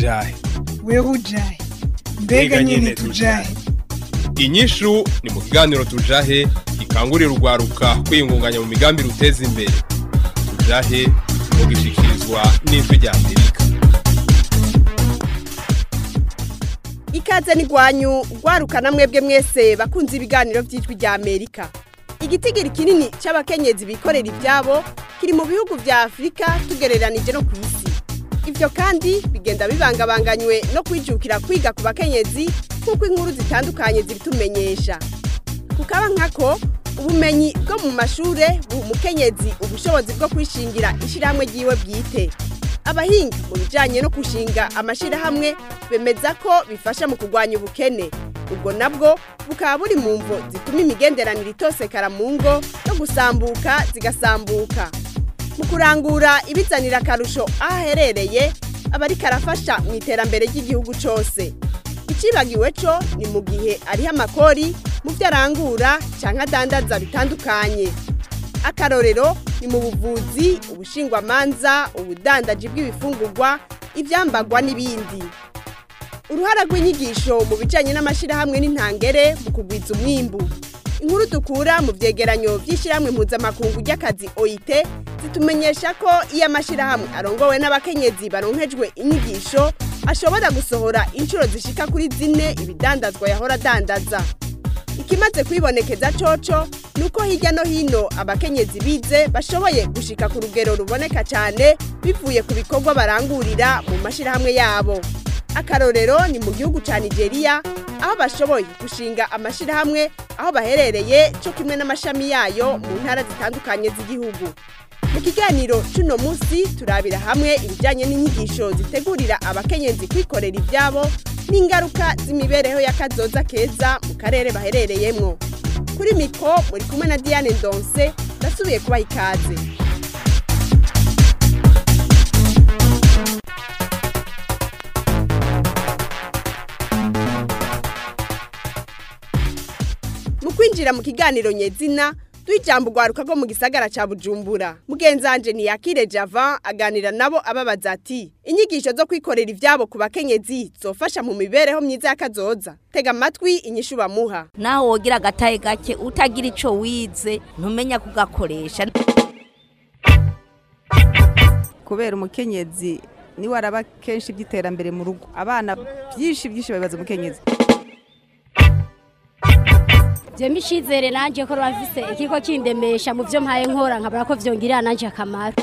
ujahe wewe ujahe mbega nyine tujahe inyishu ni mu kiganiro tujahe gikangurira urwaruka kwiyungunganya mu migambi ruteza imbere tujahe mu gishikirizwa n'ijwi rya amerika ikaze n'igwanyu rwarukana mwebwe mwese bakunze ibiganiro by'ijwi rya amerika igitigiri kinini cy'abakenyezi bikorera ibyabo kiri mu bihugu bya afurika tugereranije no ku isi ibyo kandi bigenda bibangabanganywe no kwijukira kwiga ku bakenyezi nk'uko inkuru zitandukanye zibitumenyesha kukaba nkako ubumenyi bwo mu mashuri buha umukenyezi ubushobozi bwo kwishingira ishyirahamwe ry'iwe bwite abahinga mu bijyanye no gushinga amashyirahamwe bemeza ko bifasha mu kurwanya ubukene ubwo nabwo bukaba buri mu mvo zituma imigenderanire itosekara mu ngo no gusambuka zigasambuka mu kurangura ibizanira akarusho aho aherereye aba ariko arafasha mu iterambere ry'igihugu cyose icibagiwe cyo ni mu gihe ariho amakori mu byo arangura cyangwa adandaza bitandukanye akarorero ni mu buvuzi ubushingwamanza ubudandaji bw'ibifungurwa ibyambagwa n'ibindi uruhara rw'inyigisho mu bijyanye n'amashyirahamwe n'intangere mu kugwiza umwimbu inkuru dukura mu byegeranyo by'ishyirahamwe mpuzamakungu ry'akazi oit zitumenyesha ko iyo amashyirahamwe arongowe n'abakenyezi baronkejwe inyigisho ashobora gusohora inshuro zishika kuri zine ibidandazwa yahora adandaza ikimaze kwibonekeza coco ni uko hirya no hino abakenyezi bize bashoboye gushika ku rugero ruboneka cyane bivuye ku bikorwa barangurira mu mashyirahamwe yabo akarorero ni mu gihugu cya nigeria aho bashoboye gushinga amashyirahamwe aho baherereye cyo kimwe n'amashami yayo mu ntara zitandukanye z'igihugu mu kiganiro cy'uno munsi turabira hamwe ibijyanye n'inyigisho zitegurira abakenyezi kwikorera ibyabo n'ingaruka z'imibereho y'akazoza keza mu karere baherereyemo kuri miko muri kumwe na diane ndonse ndasubiye kubaha ikaze mu kwinjira mu kiganiro nyezina ijambo urwaruka rwo mu gisagara cya bujumbura mugenzanje ntiyakire java aganira nabo ababaza ati inyigisho zo kwikorera ibyabo ku bakenyezi zofasha mu mibereho myiza y'akazoza tega amatwi inyishu bamuha naho wogira agataye gake utagira icyo wize ntumenya kugakoresha kubera umukenyezi niwe araba kenshi iby'iterambere mu rugo abana byinshi byinshi babibaza umukenyezi jembe icizere nanjye ko bafise ikiko kindemesha mu byo mpaye nkora nkabura ko byongera nanjye akamaro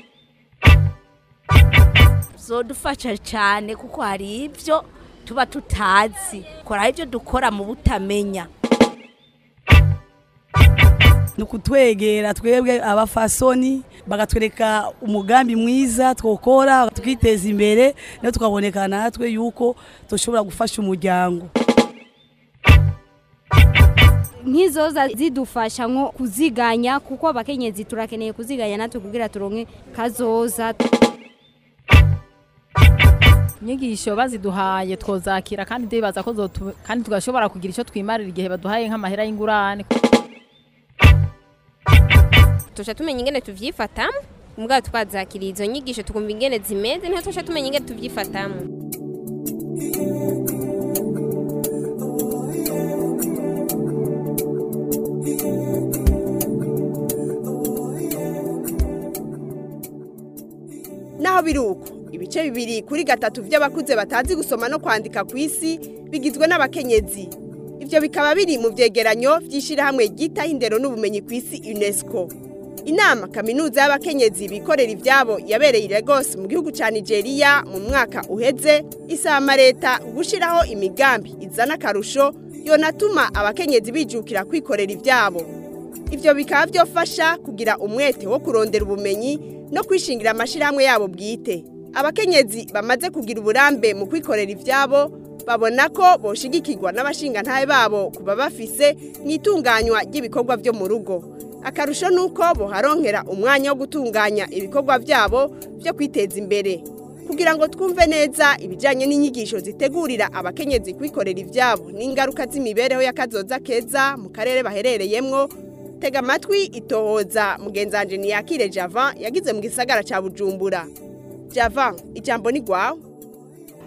zodufasha cyane kuko hari ibyo tuba tutazi kora ibyo dukora mu butamenya ni ukutwegera twebwe abafasoni bagatwereka umugambi mwiza twokora tukiteza imbere nayo tukaboneka natwe yuko dushobora gufasha umuryango nk'izoza zidufasha nko kuziganya kuko abakenyezi turakeneye kuziganya natwe kugira turonke kazoza inyigisho baziduhaye twozakira kandi ndibaza ko kandi tugashobora kugira icyo twimarira igihe baduhaye nk'amahera y'ingurane tuca tumenya ingene tuvyifatamo mbwa twazakira izo nyigisho tukumva ingene zimeze niho tuca tumenya ingene tuvyifatamo naho biri uko ibice bibiri kuri gatatu by'abakuze batazi gusoma no kwandika ku isi bigizwe n'abakenyezi ibyo bikaba biri mu byegeranyo by'ishyirahamwe ryitaho indero n'ubumenyi ku isi unesco inama kaminuza y'abakenyezi bikorera ibyabo yabereye i Lagos mu gihugu cya nigeria mu mwaka uheze isaba leta gushyiraho imigambi izana akarusho yonatuma abakenyezi bijukira kwikorera ibyabo ibyo bikaba byofasha kugira umwete wo kurondera ubumenyi no kwishingira amashyirahamwe yabo bwite abakenyezi bamaze kugira uburambe mu kwikorera ibyabo babona ko boshigikirwa n'abashingantahe babo kuba bafise mu itunganywa ry'ibikorwa byo mu rugo akarusho ni uko boharonkera umwanya wo gutunganya ibikorwa byabo byo kwiteza imbere kugira ngo twumve neza ibijyanye n'inyigisho zitegurira abakenyezi kwikorera ibyabo n'ingaruka z'imibereho y'akazoza keza mu karere baherereyemo tega amatwi itohoza mugenzanje ntiyakire java yagize mu gisagara cya bujumbura java ijambo ni rwawe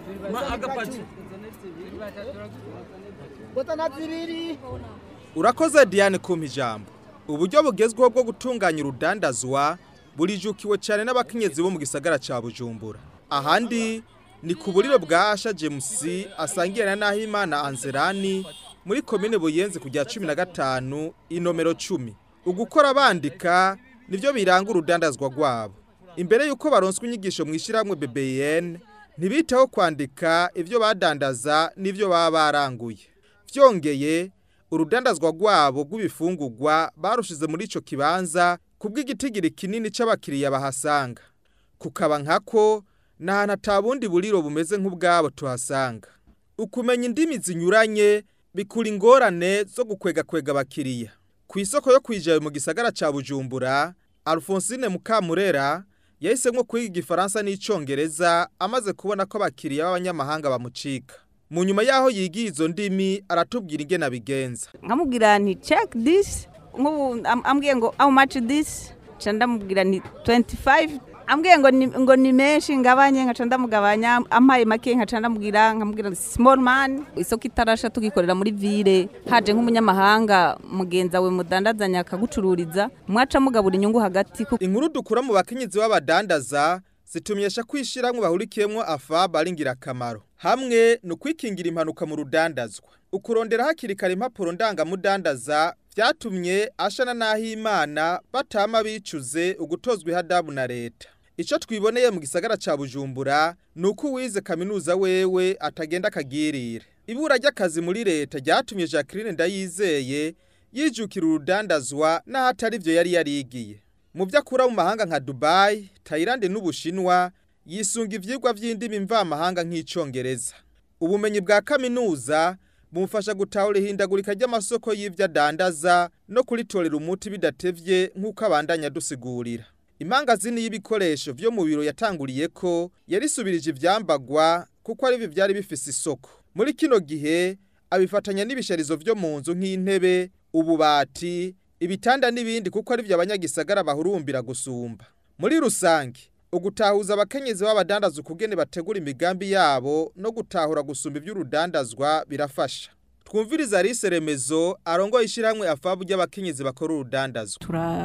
urakoze diane kumpa ijambo uburyo bugezweho bwo gutunganya urudandazwa burijukiwe cyane n'abakenyezi bo mu gisagara cya bujumbura ahandi ni ku buriro bwa asha james asangiye na nahimana anzerani muri komine buyenzi ku rya cumi na gatanu inomero cumi ugukora bandika nibyo biranga urudandazwa rwabo imbere y'uko baronswa inyigisho mu ishyirahamwe bbn ntibiteho kwandika ibyo badandaza n'ibyo baba baranguye byongeye urudandazwa rwabo rw'ibifungurwa barushize muri icyo kibanza kubw'igitigiri kinini cy'abakiriya bahasanga kukaba nkako ni ahantu atabundi buriro bumeze nk'ubwabo tuhasanga ukumenya indimi zinyuranye bikura ingorane zo gukwegakwega abakiriya ku isoko yo kwijayo mu gisagara cya bujumbura alphonsine mukamurera yahisemo kwiga igifaransa n'icyongereza amaze kubona ko abakiriya b'abanyamahanga bamucika mu nyuma y'aho yigiye izo ndimi aratubwira ingena bigenza nkamubwira nti check this nk'ubu am- ambwiye ngo how much this nca ndamubwira nti 25 ambwiye ngo ni, ngo ni menshi ngabanye nkaca ndamugabanya ampaye make nkaca ndamubwira nkamubwira nti small man isoko itarasha tugikorera muri ville haje nk'umunyamahanga mugenza we mudandazanya akagucururiza mwaca mugabura inyungu hagati ku- inkuru dukura mu bakenyezi b'abadandaza zitumyesha kwishyirahamwe bahurikiyemo afab ari ingirakamaro hamwe ni ukwikingira impanuka mu rudandazwa ukurondera hakiri kare impapuro ndangamudandaza byatumye ashana n'ahimana batama bicuze ugutozwa ihadabu na leta icyo twiboneye mu gisagara cya bujumbura ni uko uwize kaminuza wewe atagenda akagirire ibura ry'akazi muri leta ryatumye jacqueline ndayizeye yijukira urudandazwa n'ahatari byo yari yarigiye mu byo akura mu mahanga nka dubayi tayilande n'ubushinwa yisunga ibyigwa by'indimi mvamahanga nk'icyongereza ubumenyi bwa kaminuza bumufasha gutahura ihindagurika ry'amasoko y'ibyo adandaza no kuritorera umuti bidatevye nk'uko abandanya dusigurira imangazini y'ibikoresho byo mu biro yatanguriye ko yarisubirije ivyambagwa kuko ari byo byari bifise isoko muri kino gihe abifatanya n'ibisharizo byo mu nzu nk'intebe ububati ibitanda n'ibindi kuko ari byo abanyagisagara bahurumbira gusumba muri rusange ugutahuza abakenyezi b'abadandaza ukugene bategura imigambi yabo no gutahura gusumba iby'urudandazwa birafasha twumviriza Alice Remezo arongoye ishyirahamwe afabu ry'abakenyezi bakora urudandazwa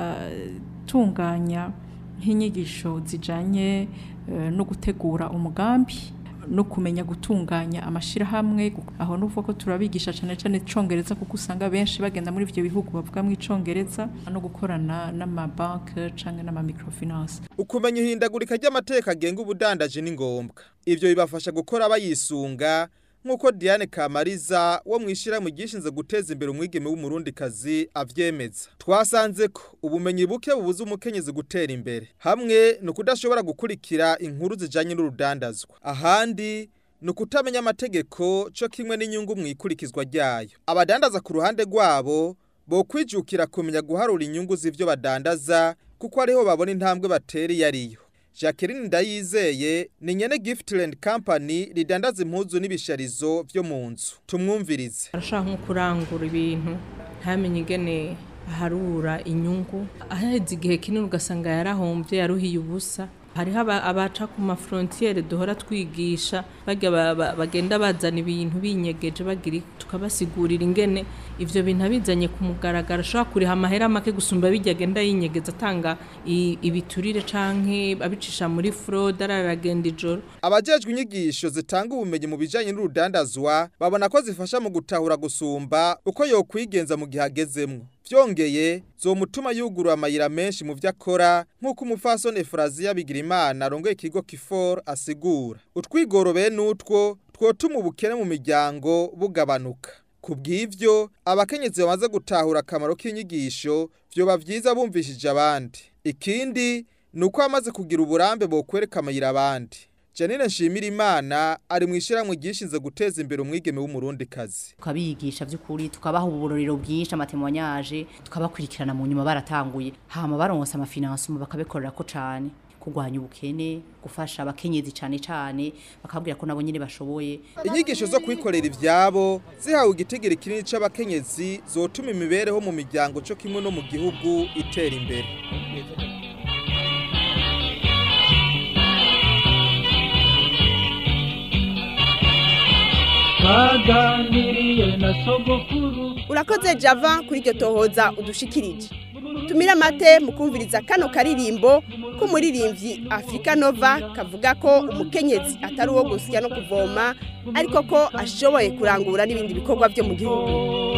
turatunganya nk'inyigisho zijanye eh, no gutegura umugambi no kumenya gutunganya amashirahamwe aho nuvuga ko turabigisha cyane cyane icongereza kuko usanga benshi bagenda muri ivyo bihugu bavuga mu icongereza no gukorana n'amabanke canke n'amamicrofinance ukumenya ihindagurika ry'amateka agenga ubudandaji ni ngombwa ivyo bibafasha gukora bayisunga nk'uko Diane Kamariza wo mu ishyirahamwe ryishinze guteza imbere umwigeme w'umurundikazi avyemeza twasanze ko ubumenyi buke bubuza umukenyezi gutera imbere hamwe ni ukudashobora gukurikira inkuru zijanye n'urudandazwa ahandi ni ukutamenya amategeko cyo kimwe n'inyungu mu ikurikizwa ryayo abadandaza ku ruhande rwabo bo kwijukira kumenya guharura inyungu z'ivyo badandaza kuko ariho babona intambwe batera iyo ariyo Jacqueline Ndayizeye ni nyene Giftland Company ridandaza impuzu n'ibisharizo vyo mu nzu tumwumvirize arashaka nko kurangura ibintu ntamenye ingene aharura inyungu aheze igihe kinini ugasanga yarahombye yaruhiye ubusa hariho aba- abaca ku mafrontiere duhora twigisha bajya ba- ba- bagenda bazana ibintu binyegeje bagira iki, tukabasigurira ingene ivyo bintu abizanye ku mugaragaro ashobora kuriha amahera make gusumba bijya agenda yinyegeza atanga i- ibiturire canke abicisha muri fraude araragenda ijoro abajejwe inyigisho zitanga ubumenyi mu bijanye n'urudandazwa babona ko zifasha mu gutahura gusumba uko yokwigenza mu gihe agezemwo vyongeye zomutuma yugurura amayira menshi mu vyo akora nk'uko umupfasoni Efraziya Bigirimana arongoye ikigo Kifor asigura utwigoro bene utwo twotuma ubukene mu miryango bugabanuka ku bw'ivyo abakenyezi bamaze gutahura akamaro k'inyigisho vyoba vyiza bumvishije abandi ikindi ni uko bamaze kugira uburambe bokwereka amayira abandi Janine Nshimirimana ari mu ishyirahamwe ryishinze guteza imbere umwigeme w'umurundikazi tukabigisha by'ukuri tukabaha uburorero bwinshi amatemwanyaje tukabakurikirana mu nyuma baratanguye hama baronse amafinansimo bakabikorera ko cane kurwanya ubukene gufasha abakenyezi cane cane bakabwira ko nabo nyene bashoboye inyigisho zo kwikorera ivyabo zihawe igitigiri kinini c'abakenyezi zotuma imibereho mu miryango co kimwe no mu gihugu itera imbere twaganiriye na sogokuru urakoze java kuri iryo tohoza udushikirije tumira amate mu kumviriza kano karirimbo k'umuririmbyi afurika nova kavuga ko umukenyezi atari uwo gusya no kuvoma ariko ko ashoboye kurangura n'ibindi bikorwa byo mu gihugu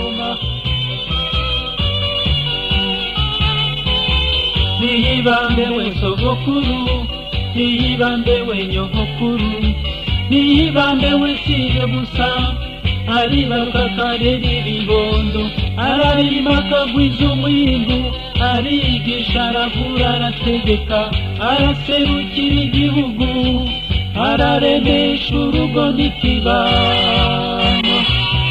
niyibambe we sogokuru niyibambe we nyogokuru niyibambe we siye gusa aribaruka akarera ibibondo ararima akagwiza umwimbu arigisha aravura arategeka araserukira igihugu araremesha urugo n'ikibano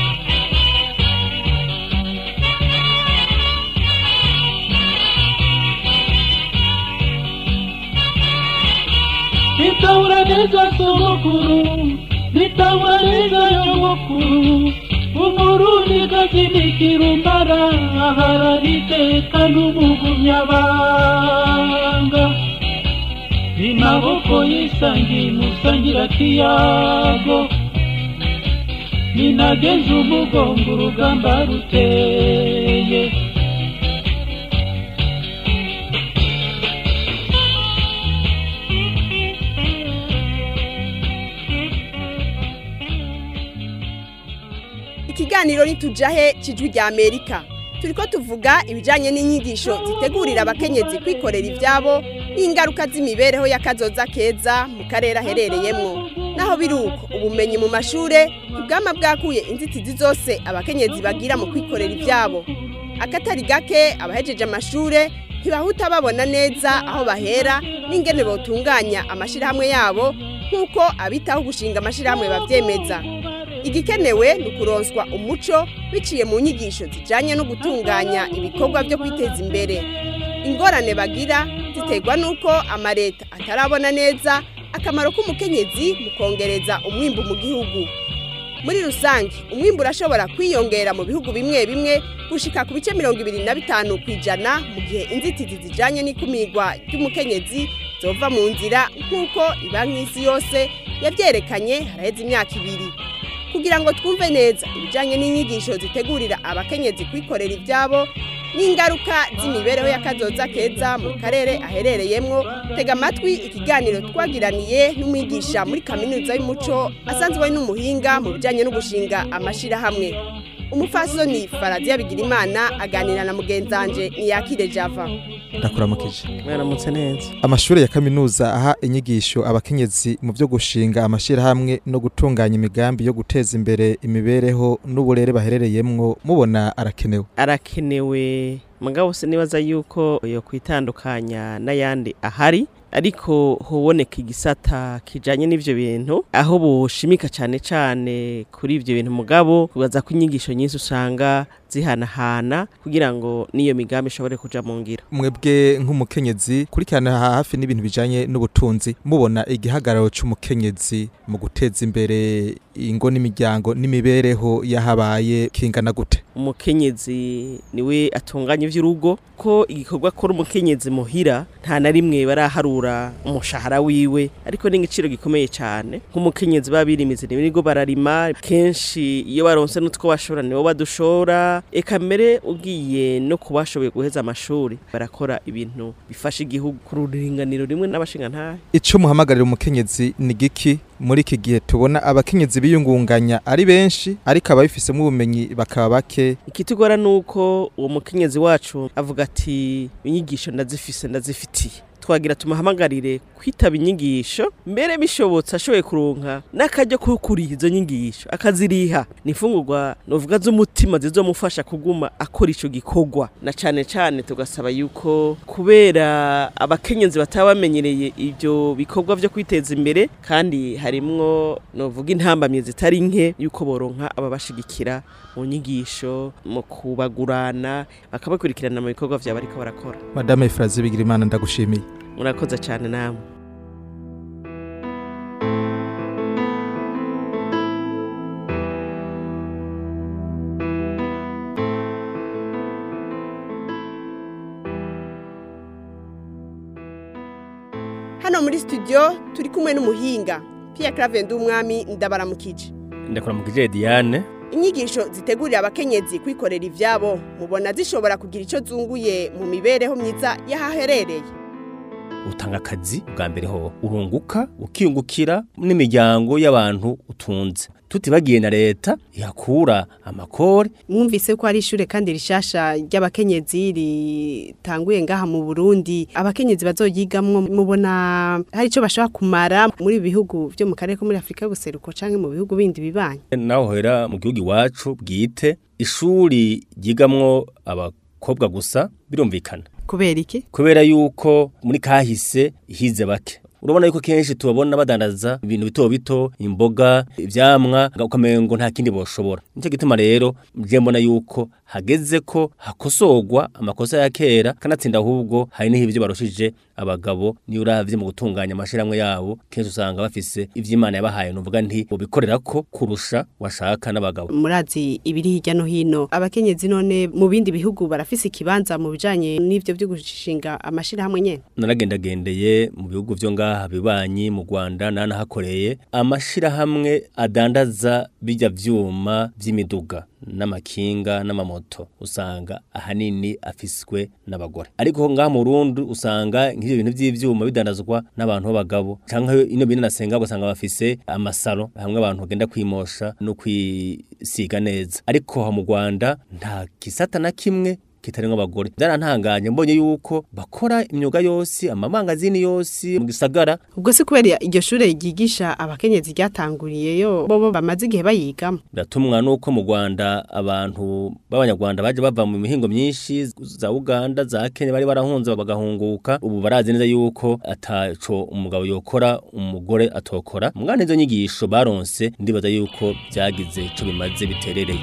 nitahura neza sogokuru nitahura neza nyogokuru umurundi gakinikira umara aharaniteka n'umugumyabanga imaboko yisangiye musangira kiyago ninageze umugongo urugamba ruteye ikiganiro nitujahe cijwi rya amerika turiko tuvuga ibijanye n'inyigisho zitegurira abakenyezi kwikorera ivyabo n'ingaruka z'imibereho y'akazoza keza mu karere aherereyemwo naho biri uko ubumenyi mu mashure ubwama bwakuye inzitizi zose abakenyezi bagira mu kwikorera ivyabo akatari gake abahejeje amashure ntibahuta babona neza aho bahera n'ingene botunganya amashirahamwe yabo nk'uko abitaho gushinga amashirahamwe bavyemeza igikenewe ni ukuronswa umuco biciye mu nyigisho zijyanye no gutunganya ibikorwa byo kwiteza imbere ingorane bagira ziterwa n'uko amaleta atarabona neza akamaro k'umukenyezi mu kongereza umwimbu mu gihugu muri rusange umwimbu urashobora kwiyongera mu bihugu bimwe bimwe gushika ku bice mirongo ibiri na bitanu ku ijana mu gihe inzitizi zijyanye n'ikumirwa ry'umukenyezi zova mu nzira nk'uko ibanki y'isi yose yabyerekanye haraheze imyaka ibiri kugira ngo twumve neza ibijyanye n'inyigisho zitegurira abakenyezi kwikorera ibyabo n'ingaruka z'imibereho y'akazoza keza mu karere aherereyemo tega amatwi ikiganiro twagiraniye n'umwigisha muri kaminuza y'umuco asanzwe ari n'umuhinga mu bijyanye no gushinga amashyirahamwe umufasoni faradiya bigirimana aganira na mugenzanje ntiyakire java ndakuramukije mwaramutse neza amashuri ya kaminuza aha inyigisho abakenyezi mu byo gushinga amashyirahamwe no gutunganya imigambi yo guteza imbere imibereho n'uburere baherereyemwo mubona arakenewe arakenewe mugabo se nibaza yuko yo kwitandukanya n'ayandi ahari ariko huboneka igisata kijanye n'ivyo bintu aho boshimika cane cane kuri ivyo bintu mugabo kubaza ko inyigisho nyinshi usanga zihanahana kugira ngo n'iyo migambi ishobore kuja mu ngiro mwebwe nk'umukenyezi kurikirana hafi n'ibintu bijanye n'ubutunzi mubona igihagararo c'umukenyezi mu guteza imbere ingo n'imiryango n'imibereho yahabaye kingana gute umukenyezi niwe atunganya ivy'urugo ko igikorwa akora umukenyezi muhira nta na rimwe baraharura umushahara wiwe ariko ni igiciro gikomeye cyane nk'umukenyezi babirimize nibo bararima kenshi iyo baronse n'utwo bashora nibo badushora eka mbere ugiye no kubashoboye guheza amashuri barakora ibintu bifasha igihugu ku ruringaniro rimwe n'abashingantahe ico muhamagarira umukenyezi ni giki muri iki gihe tubona abakenyezi biyungunganya ari benshi ariko ababifisemo ubumenyi bakaba bake ikitugora nuko uwo mukenyezi wacu avuga ati inyigisho ndazifise ndazifitiye twagira tumuhamagarire kwitaba inyigisho mbere bishobotse ashoboye kuronka n'akajya ko kuriha izo nyigisho akaziriha ni imfungurwa novuga z'umutima zizomufasha kuguma akora ico gikorwa na cane cane tugasaba yuko kubera abakenyezi bataba bamenyereye ivyo bikorwa vyo kwiteza imbere kandi harimwo novuga intambamye zitari nke yuko boronka ababashigikira mu nyigisho mu kubagurana bakabakurikirana mu bikorwa vyabo ariko barakora madame Efrazi Bigirimana ndagushimiye murakoze cyane namwe hano muri studio turi kumwe n'umuhinga Pierre Claver Ndumwami ndabaramukije ndakora mu kijeye Diane inyigisho zitegurira abakenyezi kwikorera ivyabo mubona zishobora kugira ico zunguye mu mibereho myiza y'ahaherereye utanga akazi bwa mbere ho urunguka ukiyungukira n'imiryango y'abantu utunze tutibagiye na leta ihakura amakore mwumvise ko ari ishure kandi rishasha ry'abakenyezi ritanguye ngaha mu Burundi abakenyezi bazoyigamwo mubona hari ico bashobora kumara muri ibi bihugu vyo mu karere ko muri Afrika y'ubuseruko canke mu bihugu bindi bibanye naho hera mu gihugu iwacu bwite ishuri ryigamwo abakobwa gusa birumvikana kubera iki kubera yuko muri kahise hize bake urabona yuko kenshi tubabona badandaza ibintu bito bito imboga ivyamwa ukamengo nta kindi boshobora nicyo gituma rero je mbona yuko hageze ko hakosorwa amakosa ya kera kanatsinda ahubwo hari n'ivyo barushije abagabo niyo uravye mu gutunganya amashirahamwe yabo kenshi usanga bafise ivy'Imana yabahaye nuvuga nti bobikorera ko kurusha washaka n'abagabo murazi ibiri hirya no hino abakenyezi none mu bindi bihugu barafise ikibanza mu bijanye n'ivyo byo gushinga amashirahamwe nyene naragendagendeye mu bihugu vyo ngaha bibanyi mu Rwanda nanahakoreye amashirahamwe adandaza bijya vyuma vy'imiduga n'amakinga n'amamoto usanga ahanini afiswe n'abagore ariko ngaha mu Burundi usanga nk'ivyo bintu vy'ivyuma bidandazwa n'abantu b'abagabo canke ino bintu nasenga ugasanga bafise amasaro hamwe abantu bagenda kwimosha no kwisiga neza ariko ha mu Rwanda nta kisata na kimwe kitarenga abagore byarantanganye mbonye yuko bakora imyuga yose amamangazini yose mu gisagara ubwo si kubera iryo shure ryigisha abakenyezi ryatanguriyeyo bo bamaze igihe bayigamo biratumwa nuko mu Rwanda abantu b'abanyarwanda baje bava mu mihingo myinshi za Uganda za Kenya bari barahunze bagahunguka ubu barazi neza yuko ataco umugabo yokora umugore atokora mwana izo nyigisho baronse ndibaza yuko byagize ico bimaze biterereye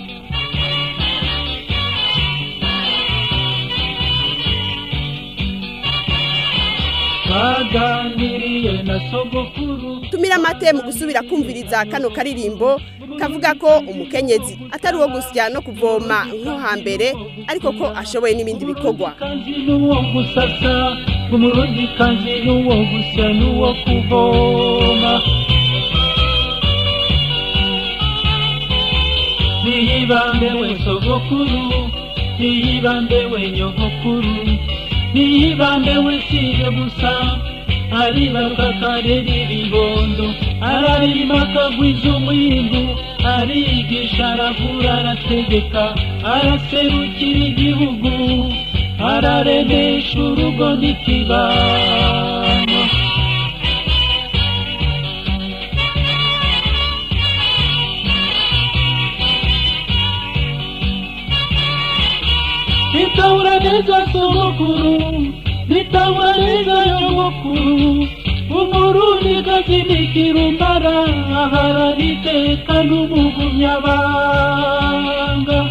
baganiriye na sogokuru tumira amate mu gusubira kumviriza kano karirimbo kavuga ko umukenyezi atari uwo gusya no kuvoma nko hambere ariko ko ashoboye n'ibindi bikorwa kanzi n'uwo gusasa umurundi kanzi n'uwo gusya n'uwo kuvoma niyibambe we sogokuru niyibambe we nyogokuru niyibambe we sije gusa aribaruka akarera ibibondo ararima akagwiza umwimbu arigisha aravura arategeka araserukira igihugu araremesha urugo n'ikibano nitahura neza sogokuru nitahura neza nyogokuru umurundi gakinikira umbara aharariteka n'umugumyabanga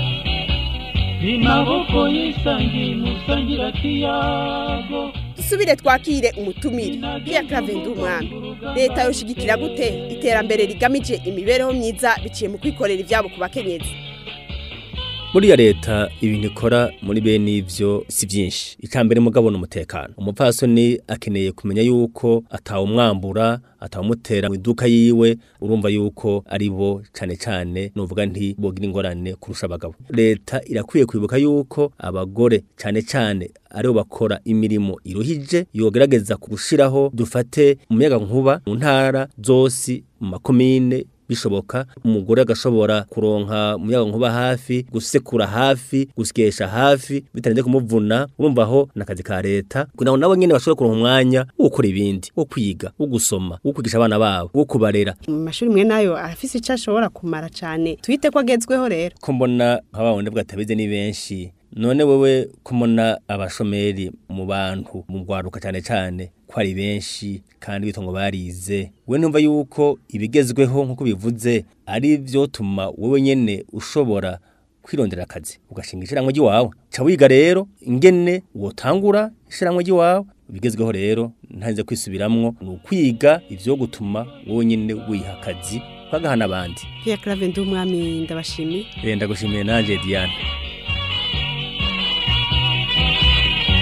imaboko yisangiye musangira kiyago dusubire twakire umutumire Pierre Claver umwami leta yoshigikira gute iterambere rigamije imibereho myiza biciye mu kwikorera ivyabo ku bakenyezi Buriya leta ibintu ikora muri bene ivyo si byinshi icambere mugabo n'umutekano umupfasoni akeneye kumenya yuko atawumwambura atawumutera mu iduka yiwe urumva yuko ari bo cane cane nuvuga nti bogira ingorane kurusha abagabo leta irakwiye kwibuka yuko abagore cane cane aribo bakora imirimo iruhije yogerageza gushiraho dufate umuyaga nkuba mu ntara zose mu makomine bishoboka umugore agashobora kuronka umuyaga nkuba hafi gusekura hafi gusyesha hafi bitarenze kumuvuna urumva aho nakazi ka leta kugira ngo nabo nyene bashobore kuronka umwanya wo gukora ibindi wo kwiga wo gusoma wo kwigisha abana babo wo kubarera mu mashuri mwe nayo arafise ico ashobora kumara cane twite ko agezweho rero ko mbona nk'ababone bwatabize ni benshi none wewe kumona abashomeri mu bantu mu rwaruka cyane cyane ko ari benshi kandi bitongo barize we numva yuko ibigezweho nk'uko bivuze ari byo tuma wowe nyene ushobora kwirondera akazi ugashinga ishiramwe ry'iwawe ca wiga rero ingene wotangura ishiramwe ry'iwawe ibigezweho rero ntarinze kwisubiramwo ni ukwiga ivyo gutuma wowe nyene wiha akazi ukagahana abandi Pierre Claver umwami ndabashimiye Eh, ndagushimiye nanje Diane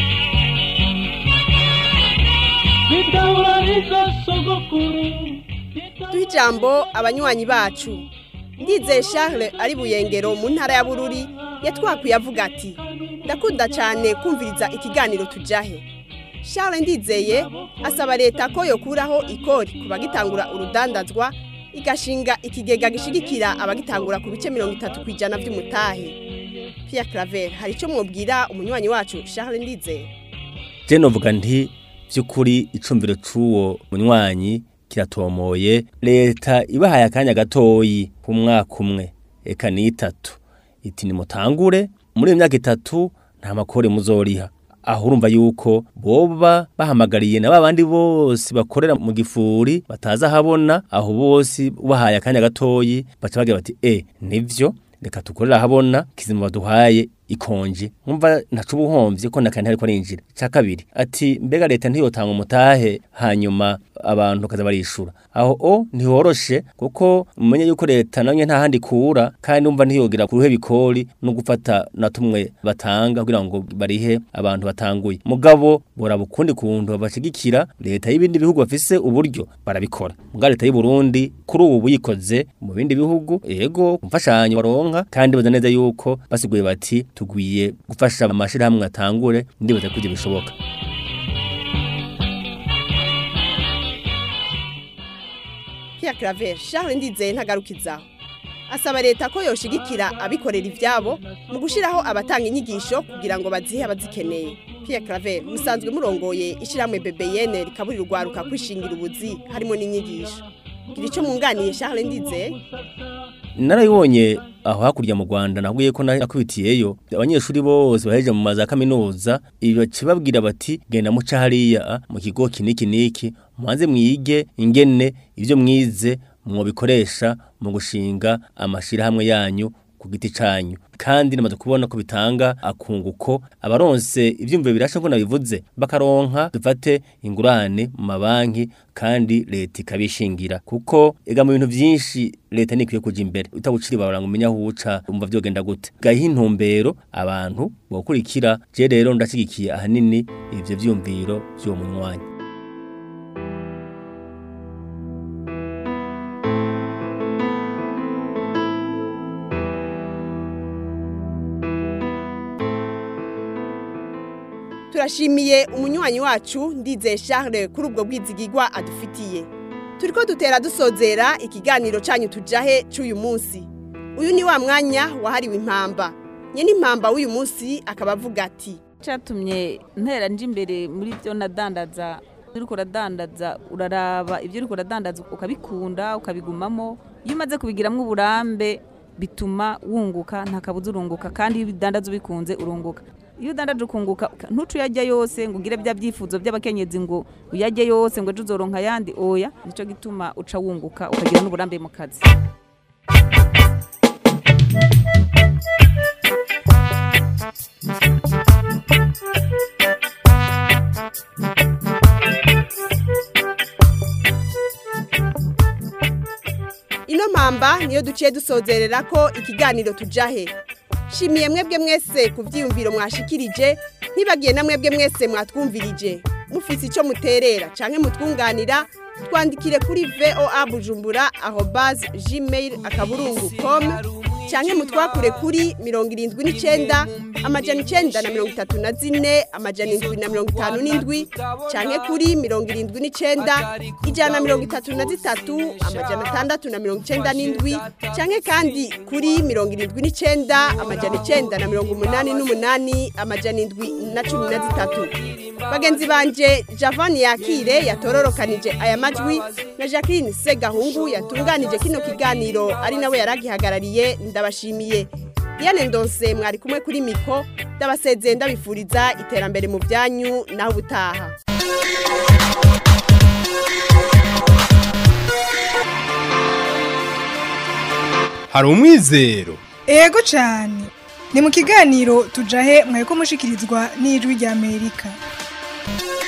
bidahurariza sogokuru duhe ijambo abanywanyi bacu ndizeye charles ari buyengero mu ntara ya bururi yatwakwiye avuga ati ndakunda cyane kumviriza ikiganiro tujahe charles ndizeye asaba leta ko yokuraho ikori ku bagitangura urudandazwa igashinga ikigega gishigikira abagitangura ku bice mirongo itatu ku ijana by'umutahe Pierre Claver hari icyo mwubwira umunywanyi wacu Charles Ndizeye je novuga nti by'ukuri icumviro c'uwo munywanyi kiratomoye leta ibahaye akanya gatoyi ku mwaka umwe eka ni itatu iti nimutangure muri iyo myaka itatu nta makore muzoriha aho urumva yuko boba bahamagariye na babandi bose bakorera mu gifuri bataza habona aho bose ubahaye akanya gatoyi baca bagira bati e nivyo reka tukorera habona kizima baduhaye ikonje nkumva ntacu ubuhomvye ko nakandi ariko arinjira ca kabiri ati mbega leta ntiyotanga umutahe hanyuma abantu kaza barishura aho o ntiworoshe kuko mumenye yuko leta namwe nta handi kura kandi umva ntiyogira kuruhe bikori no gufata na tumwe batanga kugira ngo barihe abantu batanguye mugabo bora bukundi kuntu bashigikira leta y'ibindi bihugu bafise uburyo barabikora muga leta y'u Burundi kuri ubu yikoze mu bindi bihugu yego kumfashanyo baronka kandi baza neza yuko basiguye bati tugwiye gufasha amashirahamwe atangure ndibaza ko ibyo bishoboka Pierre Claver Charles Ndizeye ntagarukizaho asaba leta ko yoshigikira abikorera ivyabo mu gushiraho abatanga inyigisho kugira ngo bazihe abazikeneye Pierre Claver musanzwe murongoye ishiramwe BBN rikaburira urwaruka kwishingira ubuzi harimo n'inyigisho gira ico munganiye Charles Ndizeye narayibonye aho hakurya mu Rwanda nabwiye ko nakubitiyeyo abanyeshuri bose baheje mu maza kaminuza ibakibabwira bati genda muca hariya mu kigo kiniki niki mubanze mwige ingene ivyo mwize mwobikoresha mu gushinga amashirahamwe yanyu ku giti canyu kandi namaze kubona ko bitanga akunguko abaronse ivyumviro birasha ko nabivuze bakaronka dufate ingurane mu mabanki kandi leta ikabishingira kuko ega mu bintu vyinshi leta nikwiye kuja imbere utabuciri babaranga umenya aho uca umva vyogenda gute gahiha intumbero abantu bokurikira je rero ndashigikiye ahanini ivyo vyumviro vy'uwo munywanyi turashimiye umunywanyi wacu ndizeye Charles kuri ubwo bwizigigwa adufitiye turiko dutera dusozera ikiganiro canyu tujahe c'uyu munsi uyu ni wa mwanya wahariwe impamba nyene impamba w'uyu munsi akaba avuga ati cyatumye ntera nje imbere muri byo nadandaza uriko uradandaza uraraba ibyo uriko uradandaza ukabikunda ukabigumamo iyo umaze kubigiramwo uburambe bituma wunguka nta kabuza urunguka kandi iyo ubidandaza ubikunze urunguka iyo udandaje ukunguka ntucu uyajya yose ngo ugire bya byifuzo by'abakenyezi ngo uyajye yose ngo ejo uzoronka ayandi oya nicyo gituma uca wunguka ukagira n'uburambe mu kazi ino mpamba niyo duciye dusozerera ko ikiganiro tujahe shimiye mwebwe mwese ku byiyumviro mwashikirije ntibagiye na mwebwe mwese mwatwumvirije mufise icyo muterera canke mutwunganira twandikire kuri voa bujumbura aho bazi gmail akaburungu com canke mutwakure kuri mirongo irindwi n'icenda amajana icenda na mirongo itatu na zine amajana indwi na mirongo itanu n'indwi canke kuri mirongo irindwi n'icenda ijana na mirongo itatu na zitatu amajana atandatu na mirongo icenda n'indwi canke kandi kuri mirongo irindwi n'icenda amajana icenda na mirongo umunani n'umunani amajana indwi na cumi na zitatu bagenzi banje javani yakire yatororokanije aya majwi na jacqueline segahungu yatunganije kino kiganiro ari nawe yaragihagarariye ndabashimiye Diane Ndonse mwari kumwe kuri miko ndabasezeye ndabifuriza iterambere mu byanyu naho ubutaha hari umwizero ego cyane ni mu kiganiro tujahe mwaye ko mushikirizwa n'ijwi ry'amerika